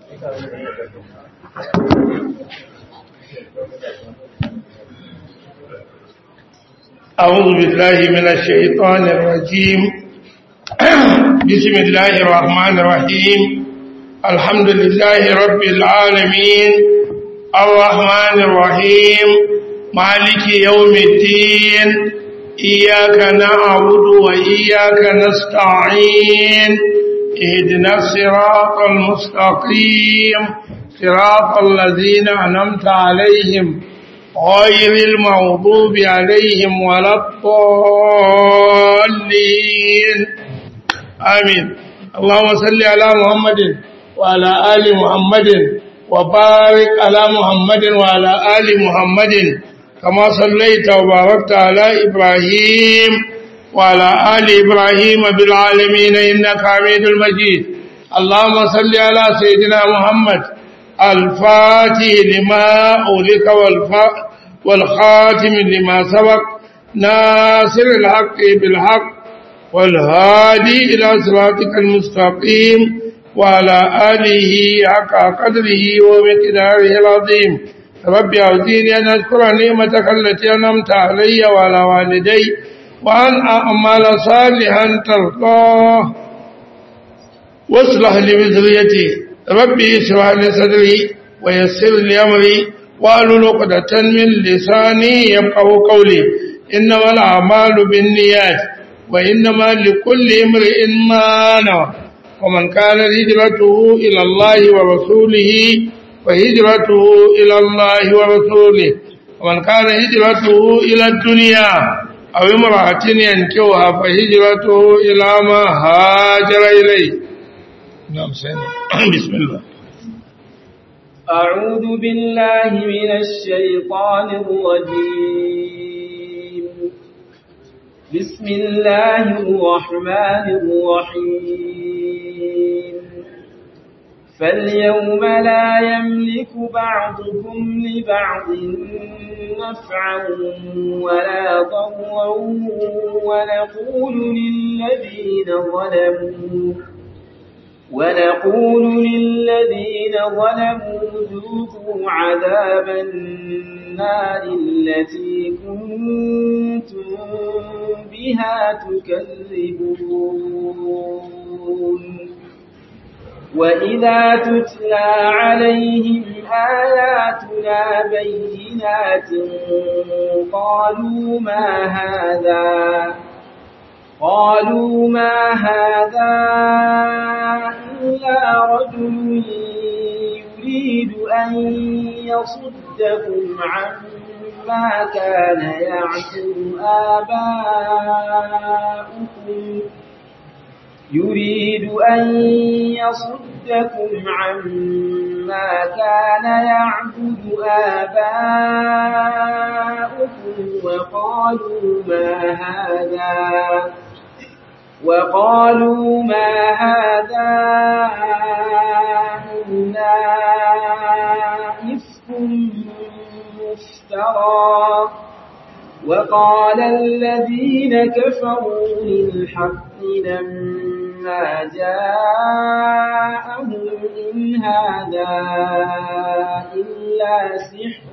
أعوذ بالله من الشيطان الرجيم بسم الله الرحمن الرحيم الحمد لله رب العالمين الرحمن الرحيم مالك يوم الدين إياك نعبد وإياك نستعين اهدنا الصراط المستقيم صراط الذين أنمت عليهم غير المغضوب عليهم ولا الضالين آمين اللهم صل على محمد وعلى آل محمد وبارك على محمد وعلى آل محمد كما صليت وباركت على إبراهيم وعلى آل إبراهيم بالعالمين إنك حميد المجيد اللهم صل على سيدنا محمد الفاتح لما أولك والخاتم لما سبق ناصر الحق بالحق والهادي إلى صراطك المستقيم وعلى آله حق قدره ومقداره العظيم ربي أعطيني أن أذكر نعمتك التي أنعمت علي وعلى والدي وأن أعمل صالحا ترضاه واصلح لي بذريتي ربي اشرح لي صدري ويسر لي أمري واحلل عقدة من لساني يفقهوا قولي إنما الأعمال بالنيات وإنما لكل امرئ ما نوى ومن كان هجرته إلى الله ورسوله فهجرته إلى الله ورسوله ومن كان هجرته إلى الدنيا أو امرأة ينكوها فهجرته إلى ما هاجر إليه نعم سيدنا بسم الله أعوذ بالله من الشيطان الرجيم بسم الله الرحمن الرحيم فاليوم لا يملك بعضكم لبعض نفعا ولا ضرا ونقول للذين ظلموا ونقول للذين ظلموا ذوقوا عذاب النار التي كنتم بها تكذبون وإذا تتلى عليهم آياتنا بينات قالوا ما هذا قالوا ما هذا إلا رجل يريد أن يصدكم عما كان يعبد آباؤكم يريد أن يصدكم عما كان يعبد آباؤكم وقالوا ما هذا وقالوا ما هذا إلا إفك مفترى وقال الذين كفروا للحق لما جاءهم إن هذا إلا سحر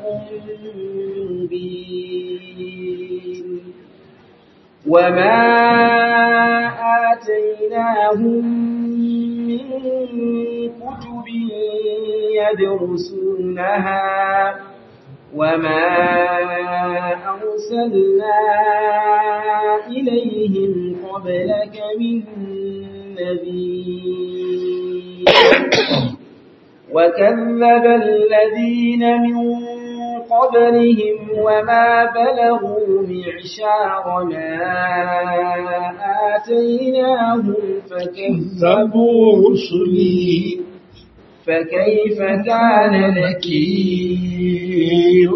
مبين وما آتيناهم من كتب يدرسونها وما أرسلنا إليهم قبلك من نبي وكذب الذين من قبلهم وما بلغوا معشار ما آتيناهم فكذبوا رسلي فكيف كان نكير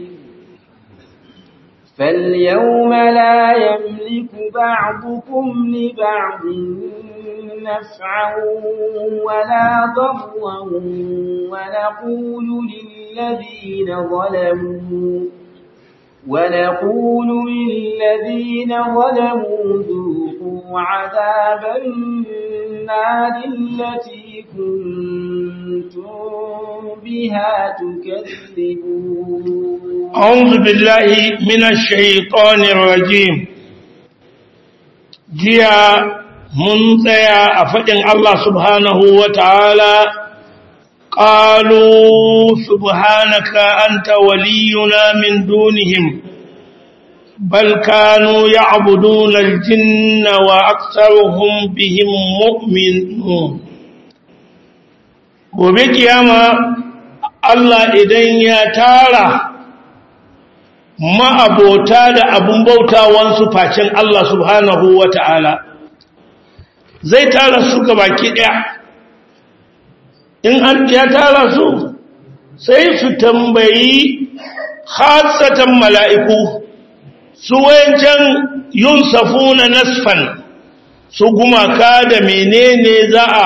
فاليوم لا يملك بعضكم لبعض نفعا ولا ضرا ونقول للذين ظلموا ونقول للذين ظلموا ذوقوا عذاب النار التي كنتم بها تكذبون أعوذ بالله من الشيطان الرجيم جيا منتيا أفجن الله سبحانه وتعالى قالوا سبحانك أنت ولينا من دونهم بل كانوا يعبدون الجن وأكثرهم بهم مؤمنون gobe kiyama Allah idan ya tara ma'abota da abun bautawansu facin Allah subhanahu wa ta'ala zai tara su baki ɗaya in an ya tara su sai su tambayi hasatan mala'iku su wayancan yun safuna nasfan su gumaka da menene za a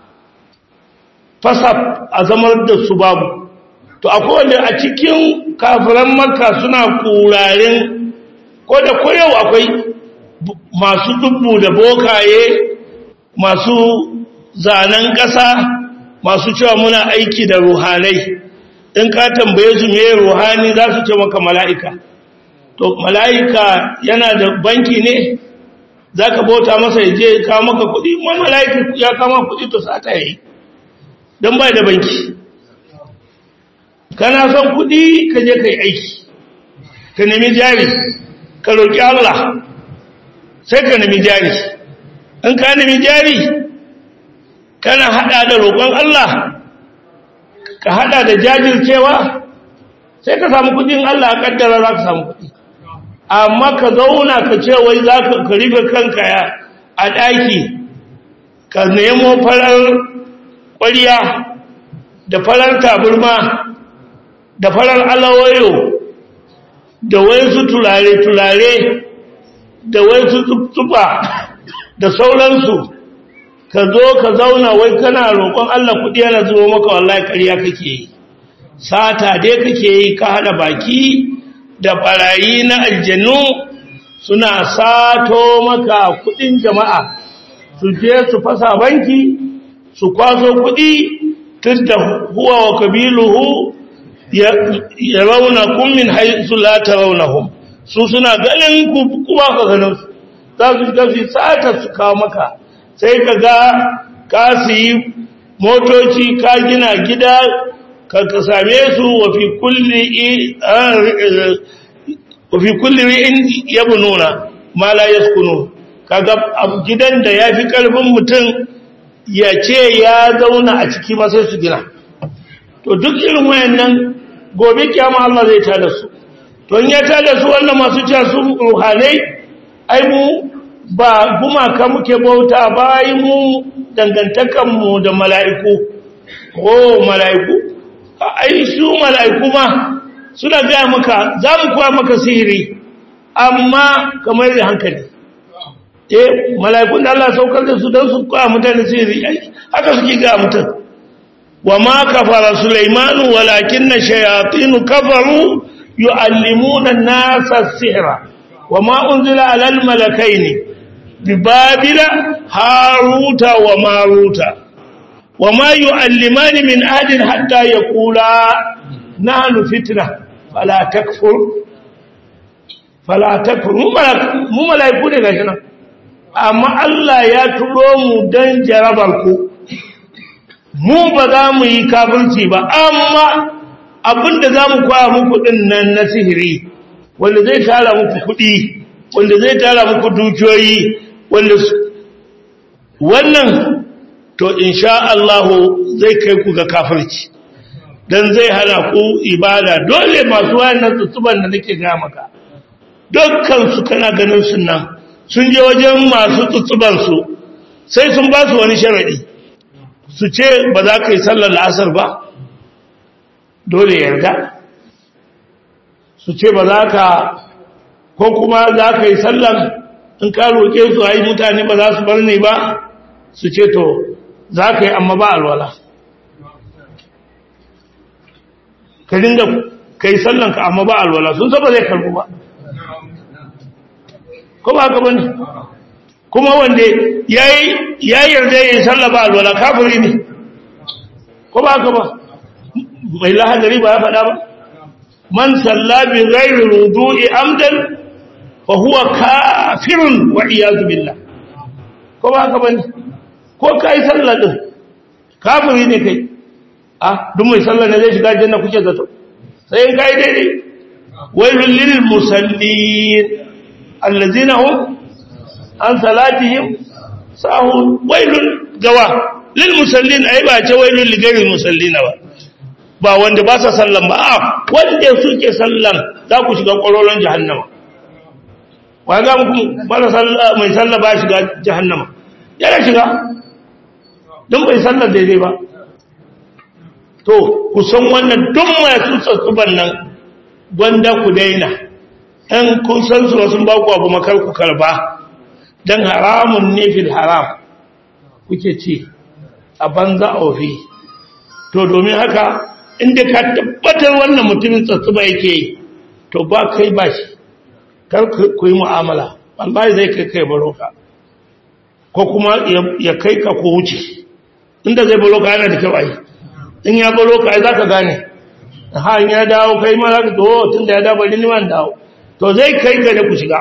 fasa a zamar da su babu to akwai wanda a cikin kafiran makka suna kurarin ko da koyau akwai masu dubbu da bokaye masu zanen ƙasa masu cewa muna aiki da ruhanai in ka tambaye su me ruhani za su ce maka mala'ika to mala'ika yana da banki ne za ka bauta masa ya je kawo maka kuɗi ma mala'ika ya kama kuɗi to sata ya yi don bai da banki kana son kuɗi ka je ka yi aiki ka nemi jari ka roƙi Allah sai ka nemi jari in ka nemi jari kana hada da roƙon Allah ka hada da jajircewa sai ka samu kudin Allah a kaddara za ka samu kudi amma ka zauna ka ce wai za ka rufe kanka ya a ɗaki ka nemo farar ƙwariya da farar taburma da farar alawayo da wayansu tulare-tulare da wayansu tufa da sauransu ka zo ka zauna wai kana roƙon Allah kuɗi yana zuwa maka wallahi ƙarya kake yi sata dai kake yi ka hada baki da barayi na aljannu suna sato maka kuɗin jama'a su je su fasa banki su kwaso kuɗi tun da huwa wa kabiluhu ya rauna kun min haisu la ta raunahum su suna ganin kuma ka ganin su za su gafi sata su kawo maka sai ka ga ka yi motoci ka gina gida ka same su wafi kulli ri'in yabu nuna ma la yaskunu kaga gidan da ya fi karfin mutum ya ce ya zauna a ciki ma sai su gina to duk irin wayannan gobe kiyama Allah zai tada su to in ya tada su wannan masu cewa su ruhanai ai mu ba gumaka muke bauta bayan mu dangantakanmu da mala'iku ko mala'iku ai su mala'iku ma suna gaya maka za mu kuwa maka sihiri amma kamar da hankali eh mala'ikun da Allah saukar da su don su kuwa mutane sihiri ai haka suke gaya mutum wa ma kafara sulaimanu walakin na shayatinu kafaru yu'allimuna an-nasa sihra wa ma unzila alal malakaini ببابل هاروت وماروت وما يعلمان من أحد حتى يقولا نحن فتنة فلا تكفر فلا تكفر مو ملائكو ne gashi nan amma Allah ya turo mu dan jarabar ku mu ba za mu yi kafirci ba amma abinda za mu kwaya muku din nan na sihiri wanda zai tara muku kuɗi wanda zai tara muku dukiyoyi wanda wannan to insha Allah zai kai ku ga kafirci dan zai hana ku ibada dole masu wayannan tsuban da nake ga maka dukkan su kana ganin su nan sun je wajen masu tsuban su sai sun ba su wani sharadi su ce ba za ka yi sallar asar ba dole yarda su ce ba za ka ko kuma za ka yi sallar in ka roƙe su ai mutane ba za su bar ne ba su ce to za ka yi amma ba alwala ka dinga ka yi sallanka amma ba alwala sun saba zai karbu ba ko ba haka bane kuma wanda ya yarda ya yi sallah ba alwala kafiri ne ko ba haka ba mai lahadari ba ya faɗa ba man salla bi ghairi wudu'i amdan fa huwa kafirun wa iyadu billah ko ba haka bane ko kai sallah din kafiri ne kai ah duk mai sallah ne zai shiga janna kuke zato sai in kai daidai wailul lil musallin allazina hum an salatihim sahun wailun gawa lil musallin ai ba ce wailul li ghairil musallina ba ba wanda ba sa sallan ba a wanda suke sallan za ku shiga ƙwaroron jahannama wa ga muku ba sallah mai sallah ba shiga jahannama yana shiga don bai sallar daidai ba to ku san wannan duk masu tsatsuban nan gwanda ku daina ɗan kun san su wasu ba ku abu makar ku karba don haramun ne fil haram kuke ci a banza a wafi to domin haka inda ka tabbatar wannan mutumin tsatsuba yake yi to ba kai ba shi kar ku yi mu'amala wallahi zai kai kai baroka ko kuma ya kai ka ko wuce inda zai baroka yana da kyau ai in ya baroka ai zaka gane ha in ya dawo kai ma zaka to tun da ya dawo bari ni man dawo to zai kai ka da ku shiga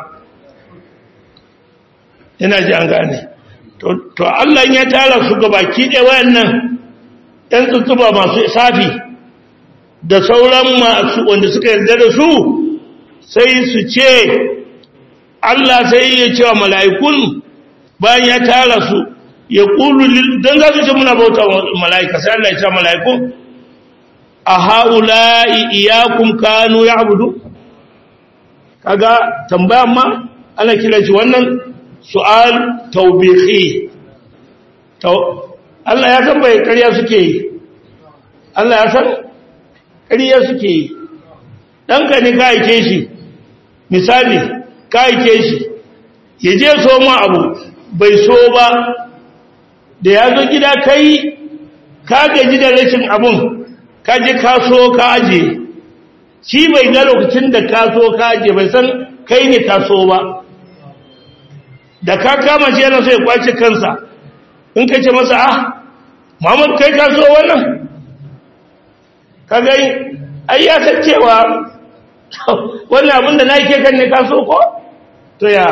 ina ji an gane to to Allah ya tara su gabaki ɗaya wayannan ɗan tsutsuba masu safi da sauran masu wanda suka yarda da su sai su ce Allah sai ya ce wa mala'ikun bayan ya tara su ya ƙulu don za su ce muna bauta mala'ika sai Allah ya ce mala'ikun a ha'ula'i iyakun kanu ya abudu kaga tambayan ma ana kira shi wannan su'al taubihi Allah ya san bai ƙarya suke yi Allah ya san ƙarya suke yi ɗanka ne ka aike shi misali ka aike shi ya je so ma abu bai so ba da ya zo gida kai ka gaji da rashin abun ka je ka so ka aje shi bai ga lokacin da ka so ka aje bai san kai ne ka so ba da ka kama shi yana so ya kwace kansa in ka ce masa ah Muhammad kai ka so wannan ka gani ai ya san cewa wannan abin da na yi kan ne ka so ko to ya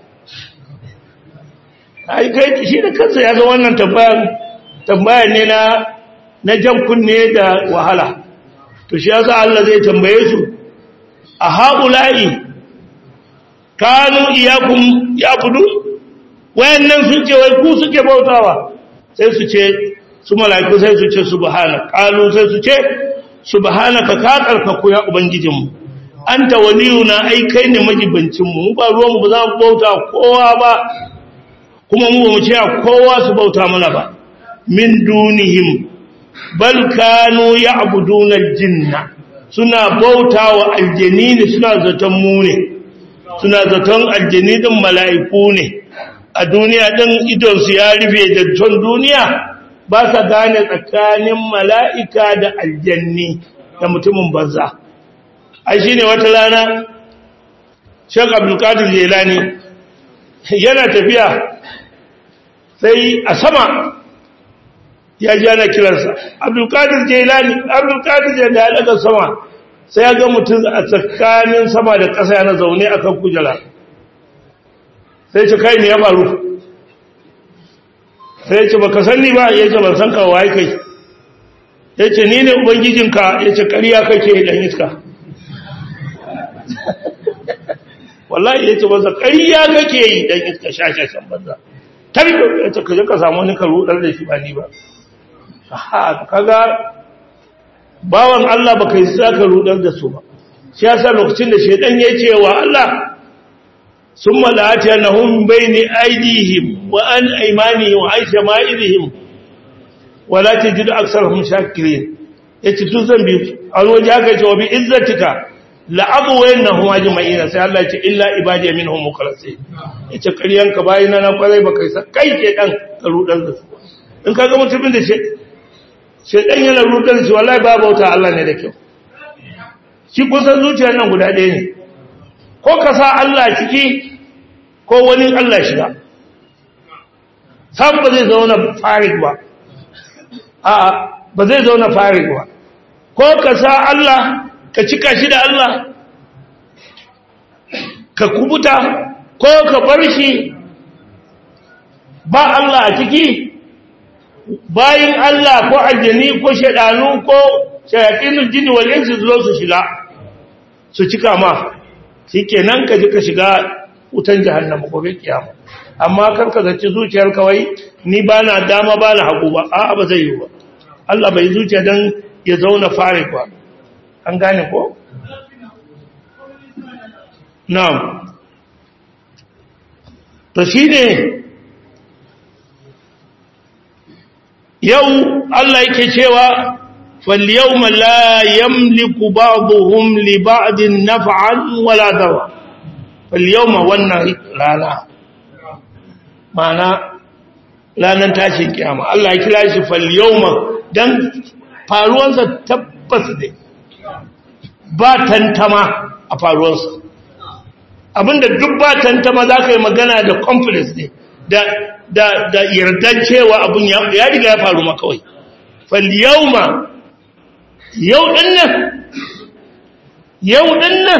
ai kai shi da kansa ya ga wannan tambayan tambayan ne na na jan kunne da wahala to shi yasa Allah zai tambaye su a haula'i kanu iyakum yabudu wayannan sun ce wai ku suke bautawa sai su ce su mala'iku sai su ce subhana qalu sai su ce subhanaka ka karkaku ya ubangijinmu anta waliyuna ai kai ne majibancin mu ba ruwan mu ba za mu bauta kowa ba kuma mu ba mu ce kowa su bauta mana ba min dunihim bal kanu ya'buduna aljinna suna bautawa aljanini suna zaton mu ne suna zaton aljani din mala'iku ne a duniya din idon su ya rufe da ton duniya ba sa gane tsakanin mala'ika da aljanni da mutumin banza ai shine wata rana Sheikh Abdul Qadir Jilani yana tafiya sai a sama ya ji ana kiransa Abdul Qadir Jilani Abdul Qadir Jilani ya daga sama sai ya ga mutum a tsakanin sama da ƙasa yana zaune akan kujera sai ce kai ne ya faru sai ya ce baka sanni ba ya ce ban san ka waye kai ya ce ni ne ubangijinka ya ce ƙarya kake dan iska wallahi ya ce banza ƙarya kake yi dan iska shashashan banza tarbi ya ce kaje ka samu wani ka rudar da shi ba ni ba ha kaga bawan Allah baka yi saka rudar da su ba shi yasa lokacin da shedan ya ce wa Allah summa la'atiyannahum bayni aydihim wa an aymanihim wa an shama'ilihim wa la tajidu aktharahum shakirin yace tun zan bi alwaji haka ce wa bi izzatika la'abwayannahum ajma'in sai Allah ya ce illa ibadiy minhum mukhlasin yace kariyanka bayina na kwarai baka yi kai ke dan ka rudar da su in kaga mutumin da shi shedan yana rudar shi wallahi ba bauta Allah ne da kyau shi kusan zuciyar nan guda ɗaya ne ko ka sa Allah ciki ko wani Allah shiga sam ba zai zauna farid ba a ba zai zauna fari ba ko ka sa Allah ka cika shi da Allah ka kubuta ko ka bar shi ba Allah a ciki bayin Allah ko aljani ko shaɗanu ko shayatinul jinni wal insi zo su shiga su cika ma shikenan ka ji ka shiga wutan jahannama gobe kiyama amma kar ka zaci zuciyar kawai ni bana dama bana hagu ba a'a ba zai yi ba Allah bai zuciya dan ya zauna fare ba an gane ko na'am to shine yau Allah yake cewa فاليوم لا يملك بعضهم لبعض نفعا ولا ضرا فاليوم wannan rana mana ranar tashin kiyama Allah ya kira shi falyawma dan faruwansa tabbas ne ba tantama a faruwansa abinda duk ba tantama za ka yi magana da confidence ne da da da yardan cewa abun ya riga ya faru ma kawai falyawma yau ɗin nan yau ɗin nan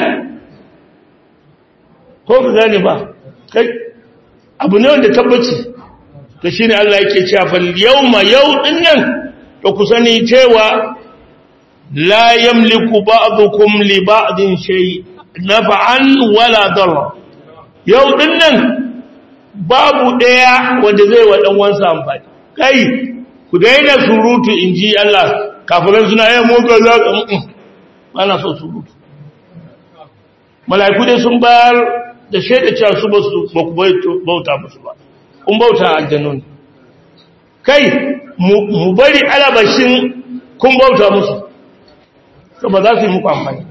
ko ka gane ba kai abu ne wanda tabbaci to shi ne Allah yake cewa fal yau ma yau ɗin nan to ku sani cewa la yamliku ba'dukum li ba'din shay naf'an wala darra yau ɗin nan babu ɗaya wanda zai wa ɗan wansa amfani kai ku daina surutu inji Allah kafiran suna yin mogar za ka ana so su rutu mala'iku dai sun bayar da shaida cewa su ba su ba ku bauta musu ba kun bauta aljanun kai mu bari alabashin kun bauta musu to ba za su yi muku amfani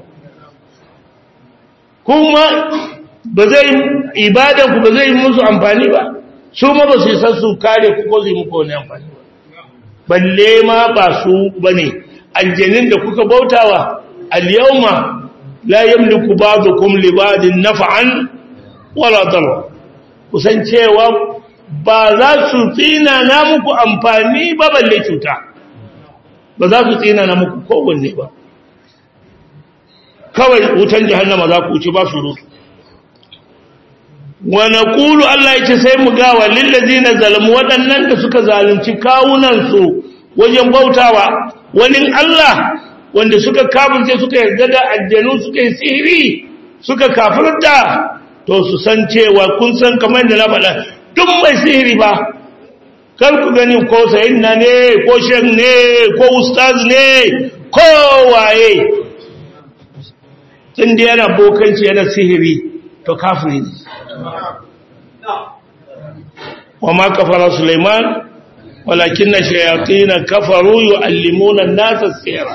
kuma ba zai ibadanku ba zai yi musu amfani ba su ma ba su yi sassu kare ku ko zai muku wani amfani ba balle ma ba su bane aljanin da kuka bautawa al-yawma la yamliku ba'dukum li ba'din naf'an wala darra kusan cewa ba za su tsina na muku amfani ba balle cuta ba za su tsina na muku kowanne ba kawai wutan jahannama za ku ci ba su rutu wa naqulu Allah yace sai mu ga walil ladina zalamu wadannan da suka zalunci kawunan su wajen bautawa wani Allah wanda suka kafirce suka yarda da aljanu suka yi sihiri suka kafirta to su san cewa kun san kamar da na faɗa duk mai sihiri ba kar ku gani ko sayyidina ne ko shan ne ko ustaz ne ko waye tun da yana bokanci yana sihiri to kafiri ne وما كفر سليمان ولكن الشياطين كفروا يعلمون الناس السحر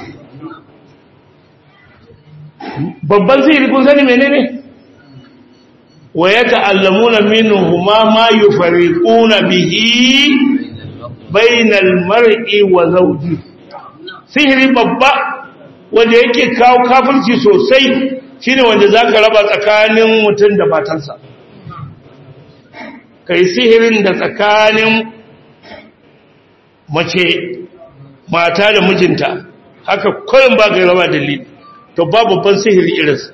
babban sihiri kun sani menene wa yata'allamuna minhuma ma yufariquna bihi bainal mar'i wa zawji sihiri babba wanda yake kawo kafirci sosai shine wanda zaka raba tsakanin mutum da matarsa kai sihirin da tsakanin mace mata da mijinta haka kullum ba ga raba dalili to ba babban sihiri irinsa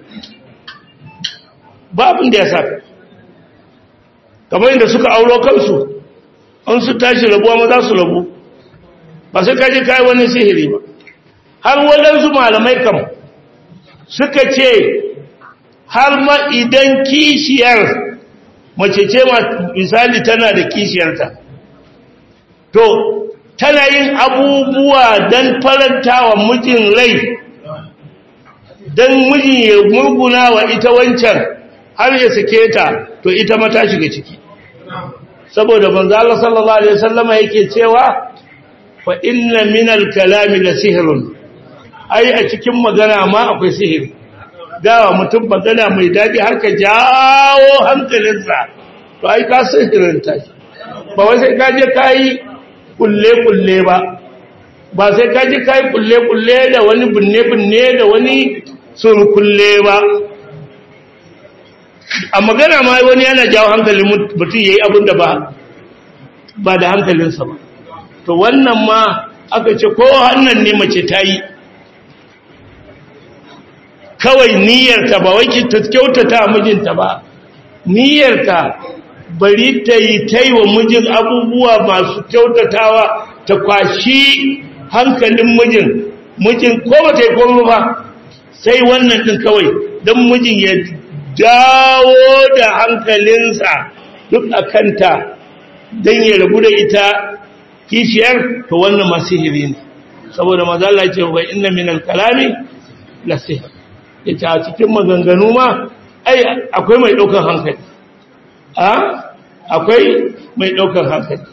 babin da ya sa kamar inda suka auro kansu an su tashi rabuwa ma za su rabu ba sai kaji kai wani sihiri ba har waɗansu malamai kam suka ce har ma idan kishiyar mace ce misali tana da kishiyarta to tana yin abubuwa don faranta wa mijin rai don mijin ya murguna wa ita wancan har ya sake ta to ita ma ta shiga ciki saboda manzo Allah sallallahu alaihi wasallama yake cewa fa inna minal kalami la sihrun ai a cikin magana ma akwai sihiri dawa mutum magana mai daɗi har ka jawo hankalinsa to ai ka sihirinta shi ba wai sai ka je ka yi kulle-kulle ba ba sai ka je ka yi kulle-kulle da wani binne-binne da wani surkulle ba a magana ma wani yana jawo hankalin mutum ya yi abin da ba ba da hankalinsa ba to wannan ma aka ce ko hannan ne mace ta yi kawai niyyarta ba wai ta kyautata mijinta ba niyyarta bari ta yi ta yi wa mijin abubuwa masu kyautatawa ta kwashi hankalin mijin mijin ko ba ta yi komo ba sai wannan ɗin kawai don mijin ya dawo da hankalinsa duk a kanta don ya rabu da ita kishiyar to wannan masihiri ne saboda mazala ce wa inna min al-kalami la sihr yace a cikin maganganu ma ai akwai mai daukar hankali a akwai mai daukar hankali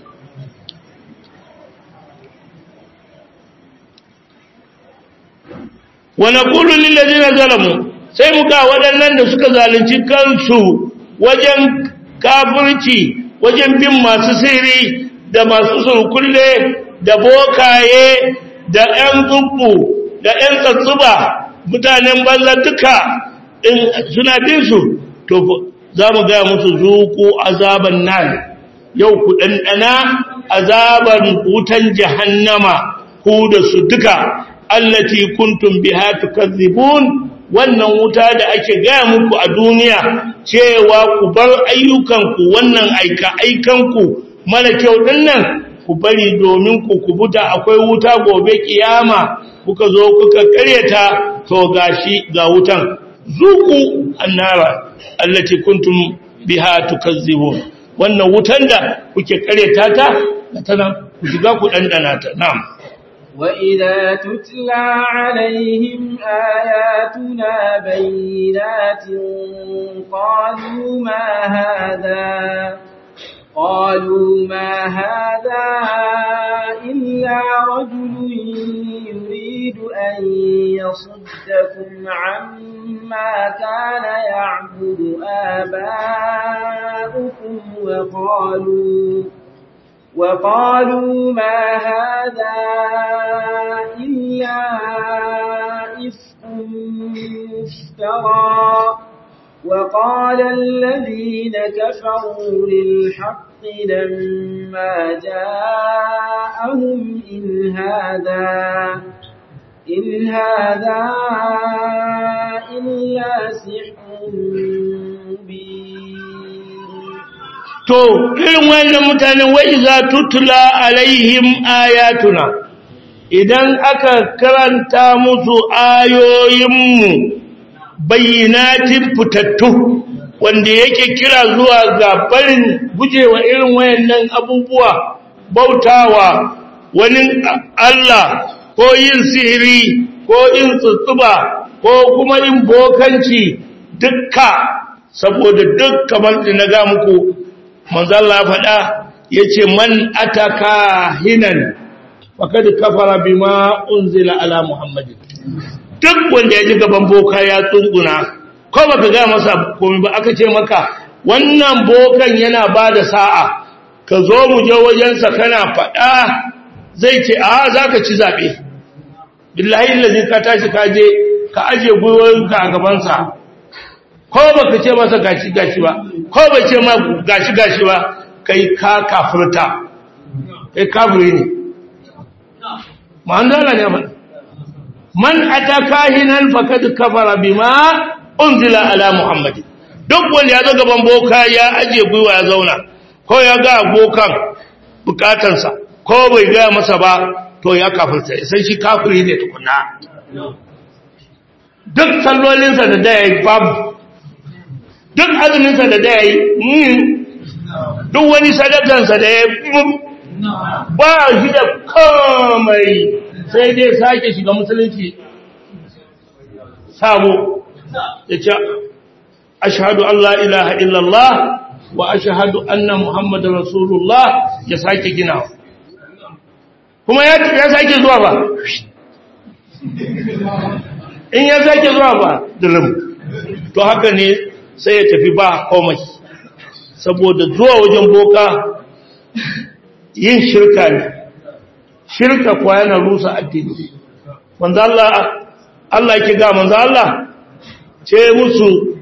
wa naqulu lil ladina zalamu sai muka waɗannan da suka zalunci kansu wajen kafirci wajen bin masu sirri da masu surkulle da bokaye da ‘yan tsubbu da ‘yan tsatsuba mutanen banza duka in suna bin su to za mu gaya musu zuku azaban nan yau ku ɗanɗana azaban wutan jahannama ku da su duka allati kuntum biha tukazzibun wannan wuta da ake gaya muku a duniya cewa ku bar ayyukanku wannan aika aikanku mara kyau dinnan ku bari domin ku kubuta akwai wuta gobe kiyama kuka zo kuka karyata to gashi ga wutan zuku annara allati kuntum biha tukazzibun wannan wutan da kuke karyata ta tana ku shiga ku dandana ta na'am وإذا تتلى عليهم آياتنا بينات قالوا ما هذا قالوا ما هذا إلا رجل يريد أن يصدكم عما كان يعبد آباؤكم وقالوا وقالوا ما هذا إلا إفك مفترى وقال الذين كفروا للحق لما جاءهم إن هذا إن هذا إلا سحر مبين to irin wannan mutanen wai za tutula alaihim ayatuna idan aka karanta musu ayoyinmu bayyinatin fitattu wanda yake kira zuwa ga barin gujewa irin wayannan abubuwa bautawa wani Allah ko yin sihiri ko yin tsutsuba ko kuma yin bokanci dukka saboda duk kamar da na ga muku manzo Allah ya faɗa yace man ataka hinan faqad kafara bima unzila ala muhammadin duk wanda ya ji gaban boka ya tsunguna ko baka ga masa komai ba aka ce maka wannan bokan yana bada sa'a ka zo mu je wajensa kana faɗa zai ce a zaka ci zabe billahi allazi ka tashi ka je ka aje gwiwoyinka a gabansa ko baka ce masa gashi gashi ba ko bai ce ma gashi gashi ba kai ka kafirta kai kafiri ne ma'andala ne faɗa man ataka hinan faqad kafara bima unzila ala muhammad duk wanda ya zo gaban boka ya aje gwiwa ya zauna ko ya ga bokan bukatansa ko bai ga masa ba to ya kafirta sai shi kafiri ne tukuna duk sallolinsa da da yayi babu duk azuminsa da da yayi duk wani sadakansa da ya ba shi da komai sai dai sake shiga musulunci sabo ya ce ashhadu an la ilaha illallah wa ashhadu anna muhammadar rasulullah ya sake gina kuma ya sake zuwa ba in ya sake zuwa ba dilim to haka ne sai ya tafi ba komai saboda zuwa wajen boka yin shirka ne shirka kuwa yana rusa addini manzo Allah Allah yake ga manzo Allah ce musu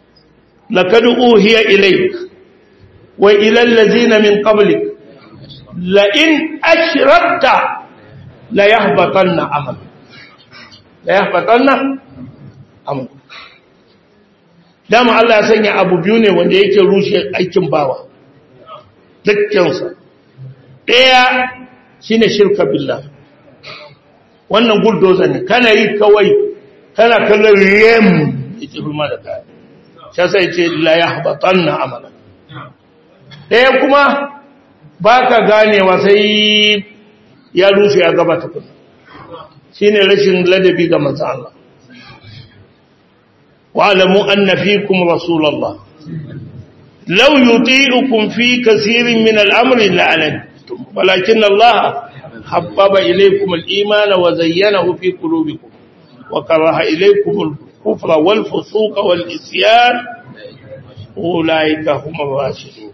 laqad uhiya ilayk wa ila allazina min qablik la in ashrakta la yahbatanna amal la yahbatanna amal dama Allah ya sanya abu biyu ne wanda yake rushe aikin bawa dukkansa ɗaya shine shirka billah wannan bulldozer ne kana yi kawai kana kallon rem yake ruma da kaya shi sai ce la yahbatanna amala ɗaya kuma baka ganewa sai ya rushe ya gaba ta kuma shine rashin ladabi ga manzo Allah واعلموا أن فيكم رسول الله لو يطيعكم في كثير من الأمر لعنتم ولكن الله حبب إليكم الإيمان وزينه في قلوبكم وكره إليكم الكفر والفسوق والإسيان أولئك هم الراشدون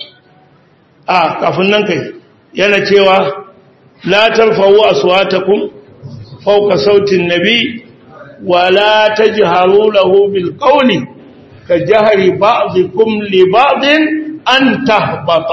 آه كافنن كي yana cewa la tarfa'u aswatakum fawqa sauti an-nabi ولا تجهروا له بالقول كجهر بعضكم لبعض أن تهبط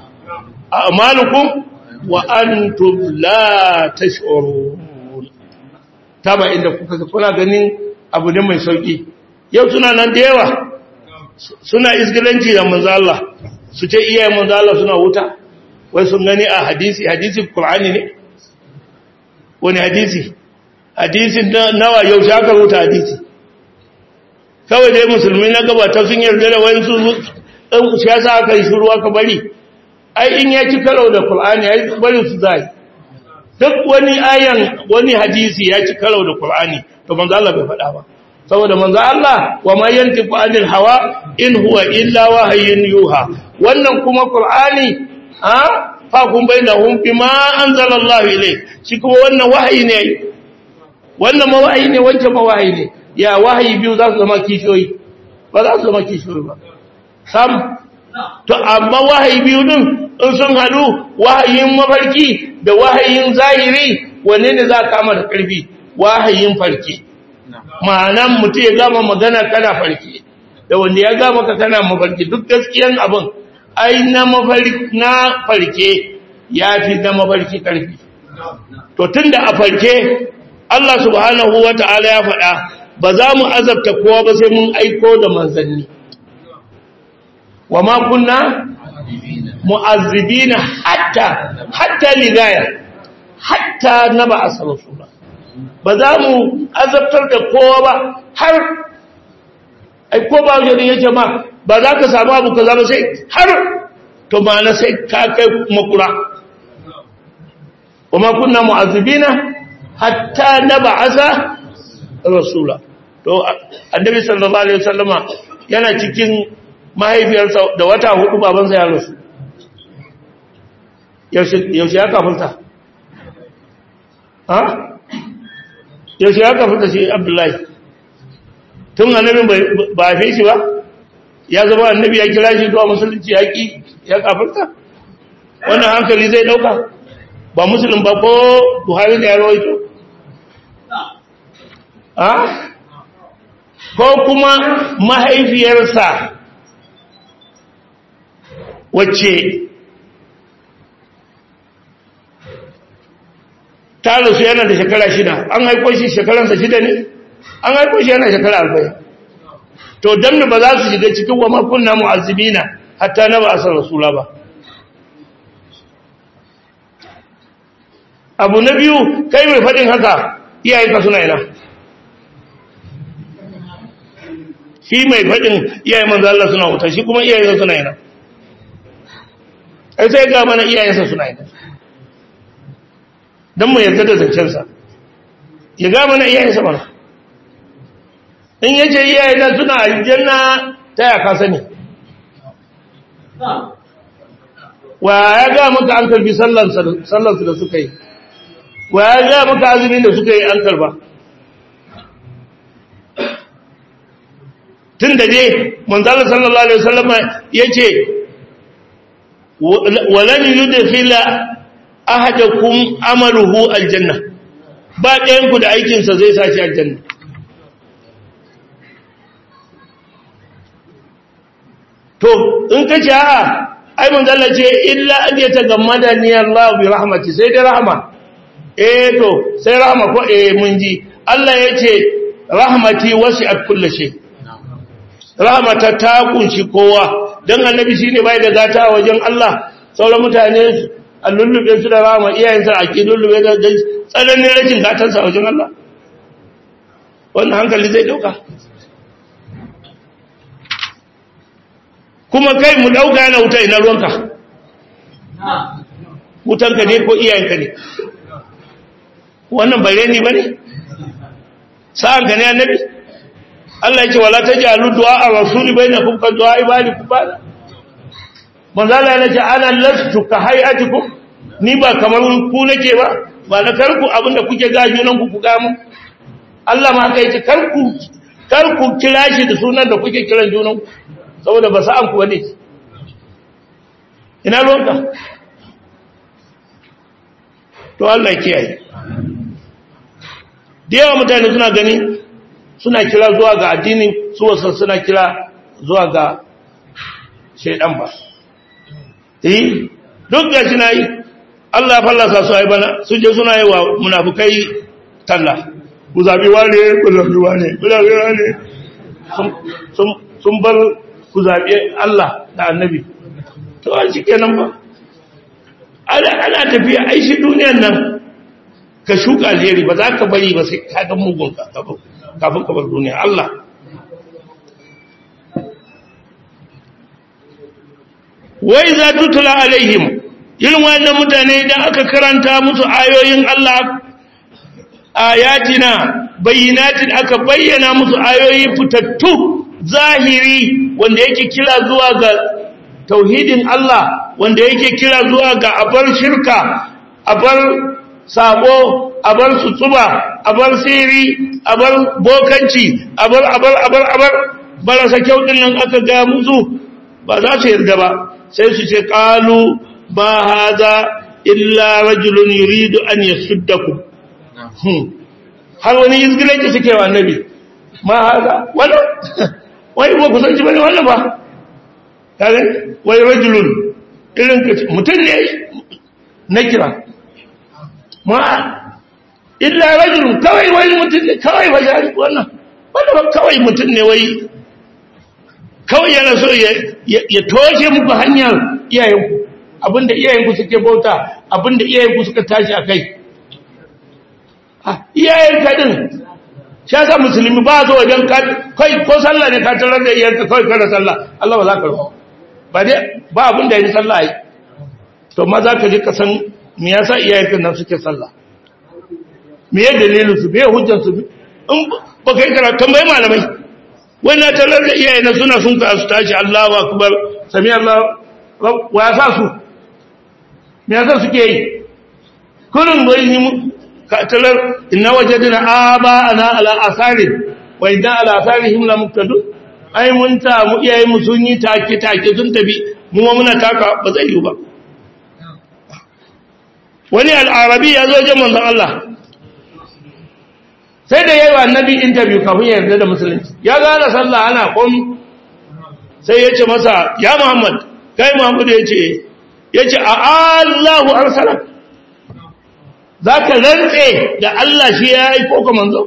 أعمالكم وأنتم لا تشعرون تابع inda kuka kuna ganin abu ne mai sauki yau suna nan da yawa suna isgilanci da manzo Allah su ce iyaye manzo Allah suna wuta wai sun gani a hadisi hadisi Qur'ani ne wani hadisi hadisin nawa yau shaka rubuta hadisi kawai dai musulmi na gabata sun yarda da wani su ɗan siyasa aka yi shuru aka bari ai in ya ci karo da Qur'ani ai bari su zai duk wani ayan wani hadisi ya ci karo da Qur'ani to manzo Allah bai faɗa ba saboda manzo Allah wa ma yantiqu anil hawa in huwa illa wahyun yuha wannan kuma Qur'ani ha fa kun bainahum bima anzalallahu ilayk shi kuma wannan wahayi ne wannan ma wahayi ne wancan ma wahayi ne ya wahayi biyu za su zama kishiyoyi ba za su zama kishiyoyi ba sam to amma wahayi biyu din in sun haɗu wahayin mafarki da wahayin zahiri wanne ne za kama da ƙarfi wahayin farki ma'anan mutum ya gama magana kana farki da wanda ya gama ka kana mafarki duk gaskiyan abin ai na mafarki na farke ya fi na mafarki ƙarfi to tunda a farke Allah subhanahu wa ta'ala ya faɗa ba za mu azabta kowa ba sai mun aiko da manzanni wa ma kunna mu'azzibina hatta hatta ligaya hatta na ba a sarasula ba za mu azabtar da kowa ba har aiko ba wajen yake ma ba za ka samu abu ka zama sai har to ma na sai ka kai makura wa ma kunna mu'azzibina hatta na ba'asa rasula to annabi sallallahu alaihi wasallama yana cikin mahaifiyarsa da wata hudu babansa ya rasu yaushe ya kafinta ha yaushe ya kafinta shi abdullahi tun annabin ba a fi shi ba ya zama annabi ya kira shi zuwa musulunci ya ki ya kafinta wannan hankali zai dauka ba musulun ba ko buhari da ya rawaito ha ko kuma mahaifiyarsa wacce ta rasu yana da shekara shida an haiko shi shekaransa shida ne an haiko shi yana shekara arba'in to don ba za su shiga cikin wa makunna mu'azzibina hatta na ba a san rasula ba abu na biyu kai mai faɗin haka iyayenka suna ina shi mai faɗin iyayen manzo Allah suna wuta shi kuma iyayensa suna ina ai sai ga mana iyayensa suna ina don mu yarda da zancensa ya ga mana iyayensa mana in yace iyayena suna aljanna ta ya ka sani wa ya ga maka an karbi sallansu da suka yi wa ya ga maka azumin da suka yi an karba tun da dai manzala sallallahu alaihi wasallam yace walan yudkhila ahadakum amaluhu aljanna ba ɗayan ku da aikin sa zai sashi aljanna to in ka ce a ai manzala ce illa an ya tagammada ni Allah bi rahmati sai dai rahma eh to sai rahma ko eh mun ji Allah ya ce rahmati wasi'at kulli shay rahmata ta kunshi kowa dan annabi shine bai da gata wajen Allah sauran mutane a lullube su da rahma iyayensa a ki lullube da tsananin rashin gatansa wajen Allah wannan hankali zai dauka kuma kai mu dauka yana wuta ina ruwanka wutanka ne ko iyayenka ne wannan bai reni ba ne sa'anka ne annabi Allah ya ce wala taj'alu du'a ar-rasul bainakum ka du'a ibadikum ba'da manzo Allah ya ce ana lastu ka hayatikum ni ba kamar ku nake ba ba na karku abinda kuke gaji nan ku ga mu Allah ma kai ce karku karku kira shi da sunan da kuke kiran junan ku saboda ba sa'an ku bane ina ruwanka to Allah ya kiyaye da yawa mutane suna gani suna kira zuwa ga addini su wasu suna kira zuwa ga shaidan ba eh duk da shi na yi Allah ya fallasa su ai bana sun je suna yi wa munafukai talla ku zabi wane ku zabi wane ku zabi wane sun bar ku zabi Allah da annabi to a shi kenan ba ana tafiya ai shi duniyan nan ka shuka alheri ba za ka bari ba sai ka ga mugun kafin ka bar duniya Allah wai za tutula alaihim irin wannan mutane idan aka karanta musu ayoyin Allah ayatina bayyinatin aka bayyana musu ayoyi fitattu zahiri wanda yake kira zuwa ga tauhidin Allah wanda yake kira zuwa ga abar shirka abar sabo abar sutuba abar siri abar bokanci abar abar abar abar barasa kyau din nan aka ga musu ba za su yarda ba sai su ce qalu ba hada illa rajulun yuridu an yasuddakum har wani izgilanci suke wa annabi ma hada wannan wai ba ku san shi bane wannan ba kare wai rajulun irin mutum ne na kira ma illa rajulun kawai wai mutum ne kawai ba ya wannan wanda ba kawai mutum ne wai kawai yana so ya toshe muku hanyar iyayenku abinda iyayenku suke bauta abinda iyayenku suka tashi a kai iyayenka din shi yasa musulmi ba zo wajen kai ko sallah ne ka tarar da iyayenka kawai kada sallah Allah ba za ka rufa ba dai ba abin da yi sallah yi to ma za ka ji ka san me yasa iyayenka nan suke sallah me ya dalilin su me hujjar su in ba kai karatu tambayi malamai wai na tarar da iyayena suna sun ka su tashi Allahu akbar sami Allah wa yasa su me yasa suke yi kullun wai ni ka tarar inna wajadna aba ana ala asari wa inna ala asarihim la muqtadun ai mun ta mu iyaye mu sun yi take take sun tafi mu ma muna taka ba zai yi ba wani al'arabi ya zo wajen manzon Allah sai da yayi wa annabi interview kafin ya yarda da musulunci ya gane sallah ana komi sai ya ce masa ya Muhammad kai Muhammad ya ce ya ce a Allahu arsalak zaka rantse da Allah shi ya yi ko ka manzo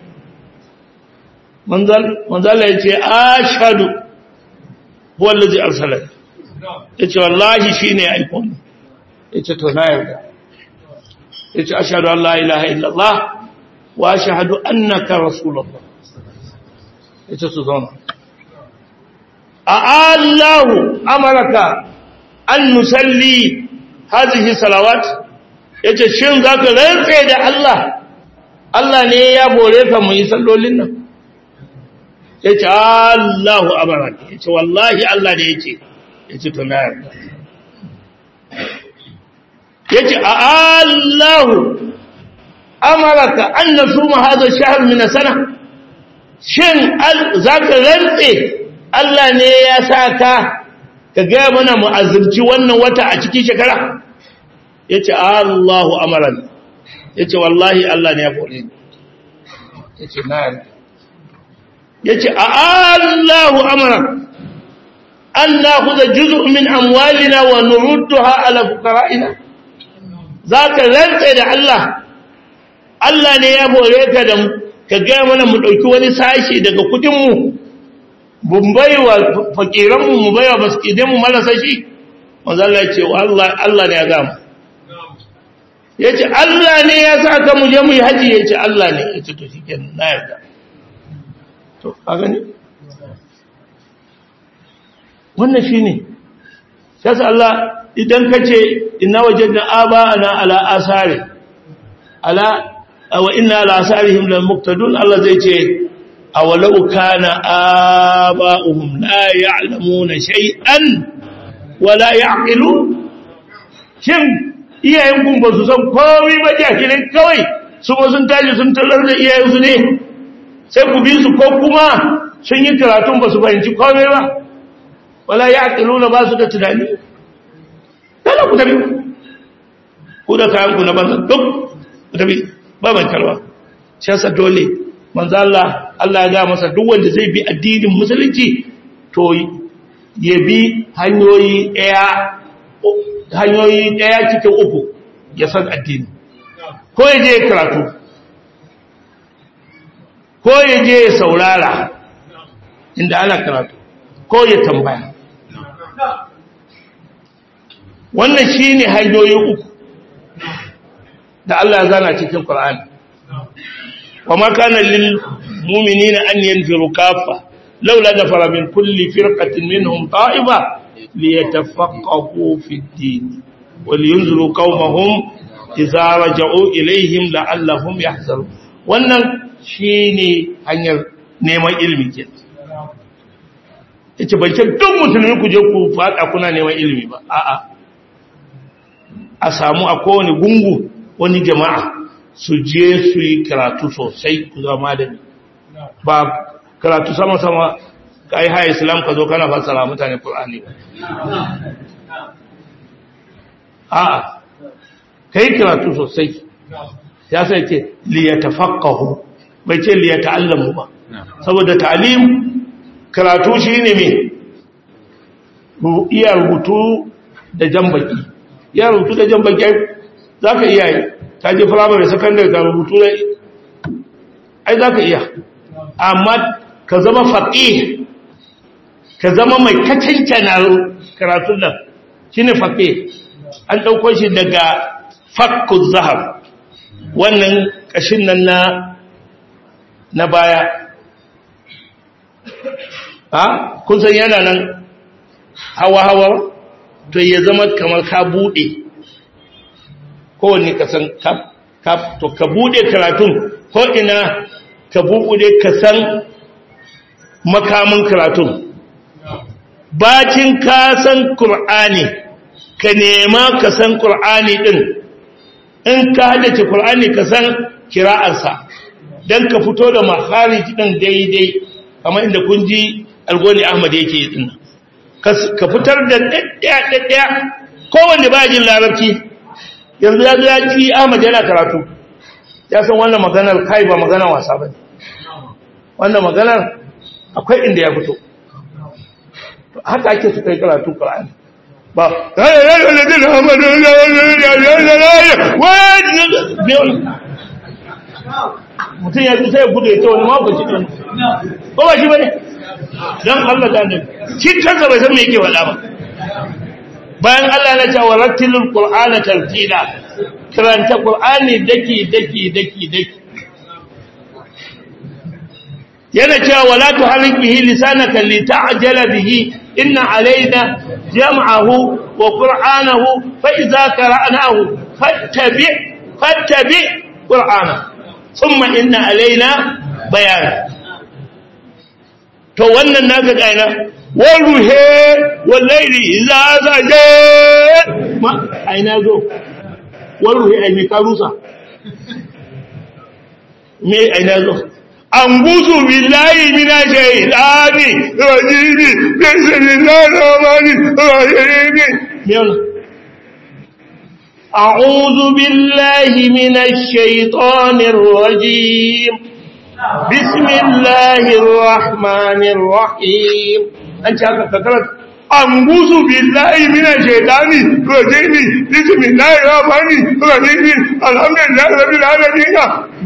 manzala ya ce ashadu wallazi arsalat ya ce wallahi shi ne aiko ne ya ce to na yarda ya ce ashadu an la ilaha illallah wa ashadu annaka rasulullah ya ce su zauna a allahu amaraka an nusalli hazihi salawat ya ce shin za ka rantse da Allah Allah ne ya bore ka mu yi sallolin nan ya ce Allahu abarak ya ce wallahi Allah ne ya ce ya ce tuna yarda ya ce a Allahu amaraka an na suma hazo shahar mina sana shin za ka rantse Allah ne ya sa ka ka gaya mana mu'azirci wannan wata a cikin shekara ya ce Allahu amaran ya ce wallahi Allah ne ya kore ni ya ce na yarda ya ce a Allahu amara an nakhudha juz'un min amwalina wa nurudduha ala fuqara'ina zaka rantsa da Allah Allah ne ya bore ka da ka ga mana mu dauki wani sashi daga kudin mu mun baiwa fakiran mu mu baiwa baskidan mu marasa shi manzo Allah ya ce Allah Allah ne ya ga mu yace Allah ne ya saka mu je mu yi haji yace Allah ne yace to shikenan na yarda to a gani wannan shine sai Allah idan kace inna wajadna aba'ana ala asari ala wa inna ala asarihim la muqtadun Allah zai ce awalau kana aba'uhum la ya'lamuna shay'an wala ya'qilun shin iyayen kun ba su san komai ba jahilin kawai su ba sun tashi sun talar da iyayensu ne sai ku bi su ko kuma sun yi karatun ba su fahimci komai ba wala ya'qiluna ba su da tunani dala ku tabi ku da kayan ku na banza duk ku tabi ba mai kalwa shi yasa dole manzo Allah Allah ya ga masa duk wanda zai bi addinin musulunci to ya bi hanyoyi ɗaya hanyoyi ɗaya cikin uku ya san addini ko ya je karatu ko ya je ya saurara inda ana karatu ko ya tambaya wannan shi ne hanyoyi uku da Allah ya zana cikin Qur'ani wa ma kana lil mu'minina an yanfiru kaffa laula nafara min kulli firqatin minhum ta'ifa liyatafaqahu fi ad-din wa liyunziru qaumahum idza raja'u ilayhim la'allahum yahzarun wannan shine hanyar neman ilimi ke yace ban ce duk musulmi ku je ku fada kuna neman ilimi ba a'a a samu a kowane gungu wani jama'a su je su yi karatu sosai ku zama da ba karatu sama-sama ka yi haya islam ka zo kana fassara mutane ƙul'ani ba a'a ka yi karatu sosai ya sai ce liyata faƙahu bai ce liyata allamu ba saboda ta'alim karatu shi ne mai iya rubutu da jan baki iya rubutu da jan baki za ka iya yi ka je firamare sakandare ka rubutu da ai za ka iya amma ka zama faƙi ka zama mai kacancana karatun nan shi ne faƙi an ɗauko shi daga fakkun zahar wannan ƙashin nan na na baya ha kun san yana nan hawa-hawa to ya zama kamar ka buɗe kowane kasan kaf to ka buɗe karatun ko ina ka buɗe ka san makamin karatun bacin ka san Kur'ani ka nema ka san Kur'ani ɗin in ka haddace Kur'ani ka san kira'arsa don ka fito da makharij ɗin daidai kamar inda kun ji algoni ahmad yake yi ɗin ka fitar da ɗaɗɗaya kowanne ba jin larabci yanzu ya zo ya ci ahmad yana karatu ya san wannan maganar kai ba maganar wasa ba ne wannan maganar akwai inda ya fito haka ake su kai karatu ƙar'ani ba mutum ya fi sai gudu ya ce wani mako cikin ko ba shi ba ne don allah da ne shi kansa bai san me yake faɗa ba bayan allah na cewa rattilul qur'ana tartila karanta qur'ani daki daki daki daki yana cewa wala tuharrik bihi lisanaka lita'jala bihi inna alaina jam'ahu wa qur'anahu fa idza qara'nahu fattabi fattabi qur'ana thumma inna alaina bayan to wannan naka kaina waruhe wallahi idza zaje ma aina zo waruhe ai me karusa me aina zo أنبوذ بالله من الشيطان الرجيم بسم الله الرحمن الرحيم يلا أعوذ بالله من الشيطان الرجيم بسم الله الرحمن الرحيم أنت هكذا كثرت anguzu billahi mina shaitani rajimi bismillahi rahmani rahim alhamdulillahi rabbil alamin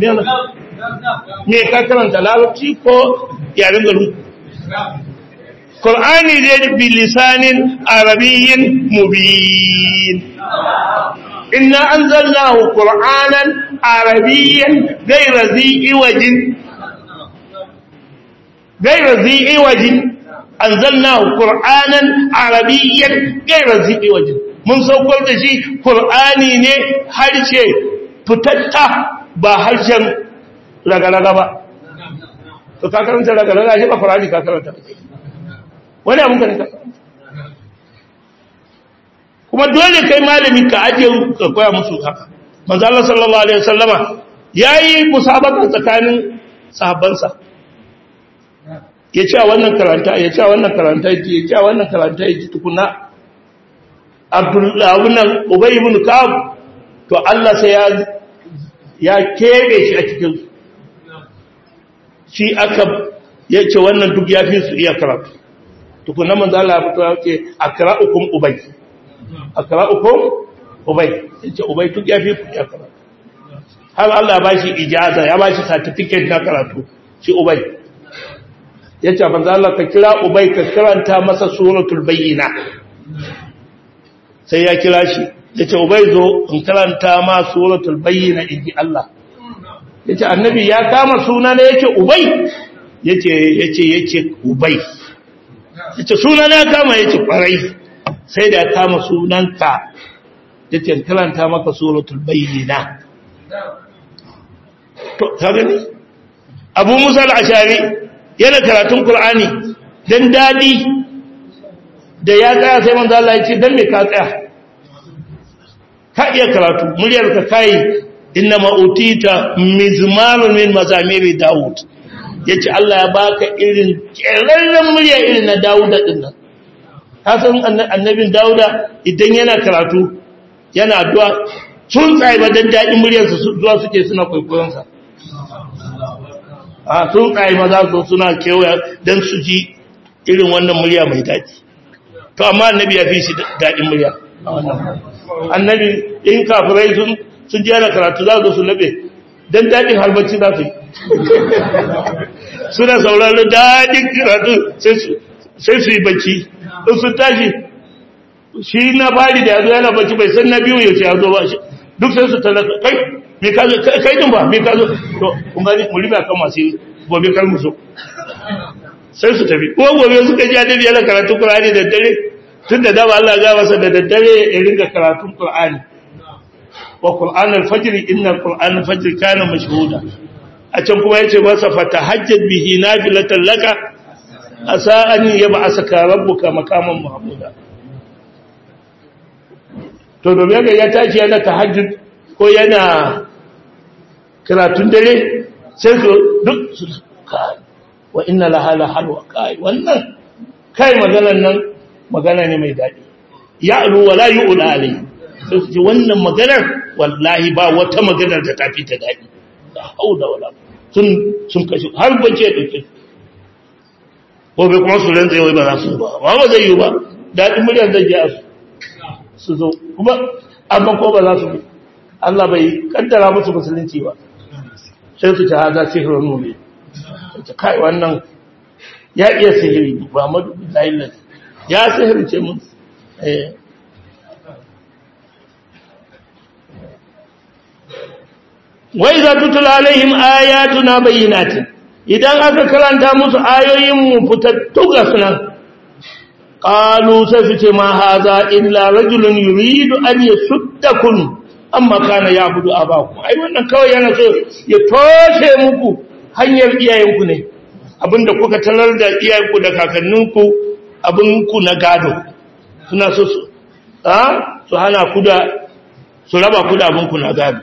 me ka karanta larabci ko yaren garin Qur'ani ne bi lisanin arabiyyin mubin inna anzalnahu qur'anan arabiyyan ghayra zi iwajin ghayra zi iwajin anzalnahu qur'anan arabiyyan ghayra zi iwajin mun saukar da shi qur'ani ne harshe fitatta ba harshen ragaraga ba to ka karanta ragaraga shi ba qur'ani ka karanta wani abun ka ne ka kuma dole kai malami ka ajiye ka koya musu haka manzo Allah sallallahu alaihi wasallama yayi musabaka tsakanin sahabbansa ya ce wannan karanta ya ce wannan karanta ya ce wannan karanta ya tukuna Abdullah ibn Ubay ibn Ka'ab to Allah sai ya ya kebe shi a cikin shi aka yace wannan duk ya fi su iya karatu tukuna manzo Allah ya fito ya ce akra'ukum ubay akra'ukum ubay yace ubay duk ya fi ku iya karatu har Allah ya bashi ijaza ya bashi certificate na karatu shi ubay yace manzo Allah ka kira ubay ka karanta masa suratul bayyina sai ya kira shi yace ubay zo in karanta ma suratul bayyina inji Allah yace annabi ya kama suna ne yace ubay yace yace yace ubay yace suna ne ya kama yace kwarai sai da ya kama sunanka yace in karanta maka suratul bayyina to ka gani Abu Musa al-Ashari yana karatun Qur'ani dan dadi da ya tsaya sai manzo Allah ya ce dan me ka tsaya ka iya karatu muryar ka kai inna ma utita mizmarun min mazamiri Dawud yace Allah ya baka irin kerarren murya irin na Dawud din nan ka san annabin Dawuda idan yana karatu yana addu'a sun tsaye ba dan dadin muryarsa zuwa suke suna kwaikwayon sa a sun tsaye maza su suna kewaya don su ji irin wannan murya mai daɗi to amma annabi ya fi shi daɗin murya annabi in kafirai sun sun ji yana karatu za su su labe don daɗin halbacci za su yi suna sauraron daɗin karatu sai su yi bacci in sun tashi shi na fari da ya zo yana bacci bai san na biyu yaushe ya zo ba shi duk sai su talaka kai me ka zo kai din ba me ka zo to kun gani mu riba kan masu gobe kar mu so sai su tafi ko gobe suka ji annabi yana karatu Qur'ani da dare tun da dama Allah ya masa da daddare ya ringa karatun Qur'ani wa Qur'an al-fajr inna Qur'an al-fajr kana mashhuda a can kuma yace masa fatahajjad bihi nafilatan laka asa an yab'asaka rabbuka makaman mahmuda to domin ga ya tashi yana tahajjud ko yana karatun dare sai su duk su kai wa inna laha la halwa kai wannan kai maganar nan magana ne mai dadi ya'lu wala yu'la alai sai su ji wannan maganar wallahi ba wata maganar da tafi ta dadi da hauda wala sun sun kashi har bace ya dauke ko bai kuma su rantsa wai ba za su ba ba ba zai yi ba dadin muryar zai ji su su zo kuma amma ko ba za su bi Allah bai kaddara musu musulunci ba sai su ta haza sihirin nune ta kai wannan ya iya sihiri ba madu bilayin ya sihirce mun wai za tutula alaihim ayatuna bayyinatin idan aka karanta musu ayoyin mu fitattu ga sunan qalu sai su ce ma haza illa rajulun yuridu an yasuddakum amma kana ya budu abaku ai wannan kawai yana so ya toshe muku hanyar iyayenku ne abinda kuka talar da iyayenku da kakanninku abinku na gado suna so su a su hana ku da su raba ku da abinku na gado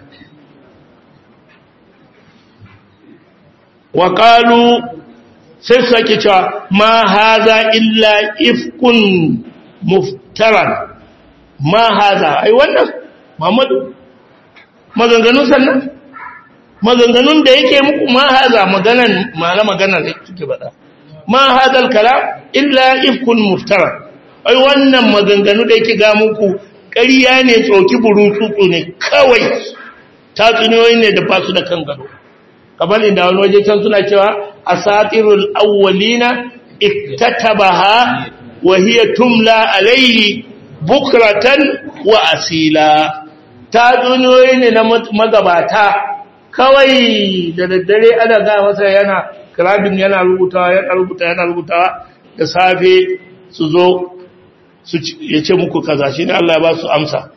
wa qalu sai su sake cewa ma haza illa ifkun muftaran ma haza ai wannan Muhammadu maganganun sannan maganganun da yake muku ma haza maganan ma'ana maganar da kike bada ma hadal kalam illa ifkun muftara ai wannan maganganu da yake ga muku ƙarya ne tsoki burutsu ne kawai tatsuniyoyi ne da ba su da kan gado kamar inda wani waje can suna cewa asatirul awwalina iktatabaha wa hiya tumla alayhi bukratan wa asila tatsuniyoyi ne na magabata kawai da daddare ana ga masa yana kirabin yana rubutawa yana rubutawa yana rubutawa da safe su zo ya ce muku kaza shi ne Allah ya ba su amsa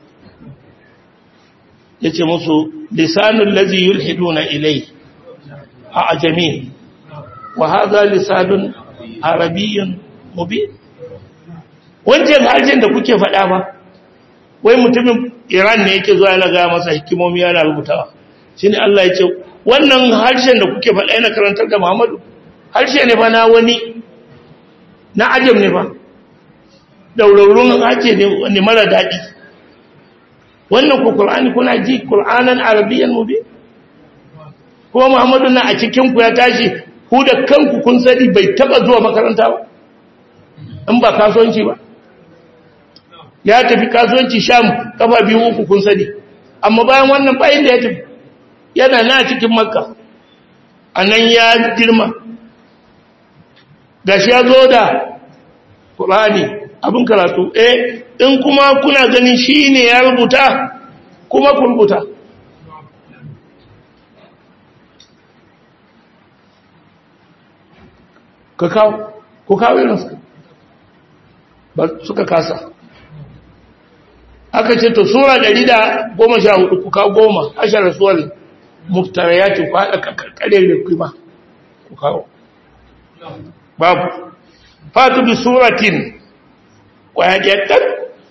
ya ce musu lisanun lazi yulhiduna ilai a ajami wa haza lisanun arabiyyun mubin wancan harshen da kuke faɗa ba wai mutumin iran ne yake zuwa yana gaya masa hikimomi yana rubutawa shi ne Allah ya ce wannan harshen da kuke faɗa yana karantar da muhammadu harshe ne fa na wani na ajam ne fa daurarun harshe ne mara daɗi wannan ku ƙul'ani kuna ji ƙul'anan arabiyyan mu bi kuma muhammadu na a cikinku ya tashi ku da kanku kun sani bai taɓa zuwa makaranta ba in ba kasuwanci ba ya tafi kasuwanci sham kafa biyu uku kun sani amma bayan wannan bayan da ya tafi yana na cikin makka a nan ya girma gashi ya zo da ƙulani abin karatu eh in kuma kuna ganin shi ne ya rubuta kuma ku rubuta ka kawo ku kawo irinsu ba suka kasa aka ce to sura ɗari da goma sha hudu ku kawo goma ashirar suwar muftarayati ku haɗa ƙarƙare da kuma ku kawo babu fatu bi suratin ƙwayaƙyaƙar